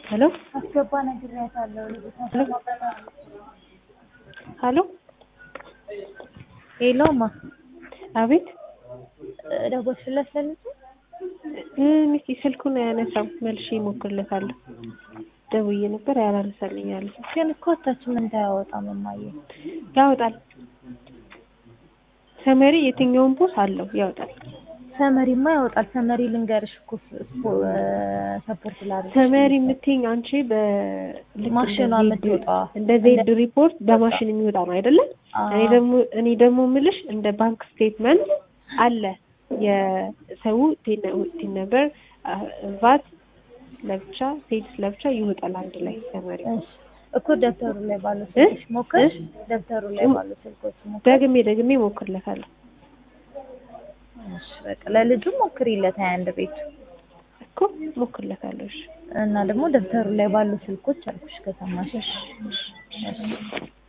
ሄሎ አስገባ ነግሬያታለሁ። ሄሎ ሄሎማ አቤት ደወልሽለት ለልጁ? ሚስቲ ስልኩን አያነሳም። መልሼ እሞክርለታለሁ። ደውዬ ነበር ያላነሳልኝ አለ። ግን እኮ እታችን እንዳያወጣም እማዬ ያወጣል። ሰመሪ የትኛውን ቦስ አለው ያወጣል። ሰመሪማ ያወጣል። ሰመሪ ልንገርሽ እኮ ሰፖርት ላድርግ ሰመሪ የምትይኝ አንቺ በልክ ማሽኗ እንደ ዜድ- የምትወጣዋ እንደ ዜድ ሪፖርት በማሽን የሚወጣ ነው አይደለም? አዎ። እኔ ደግሞ እኔ ደግሞ ምልሽ እንደ ባንክ ስቴትመንት አለ የሰው ቲን ነበር ቫት ለብቻ ሴልስ ለብቻ ይወጣል አንድ ላይ ሰመሪ። እሺ እኮ ደብተሩ ላይ ባሉ ስልኮች ሞክር። እሺ። ደብተሩ ላይ ባሉ ስልኮች ሞክር። ደግሜ ደግሜ ሞክርለታለሁ እሺ በቃ ለልጁ ሞክሪለት ሀያ አንድ ቤቱ እኮ ሞክርለታለሁ። እሺ እና ደግሞ ደብተሩ ላይ ባሉ ስልኮች አልኩሽ ከሰማሽ። እሺ እሺ እሺ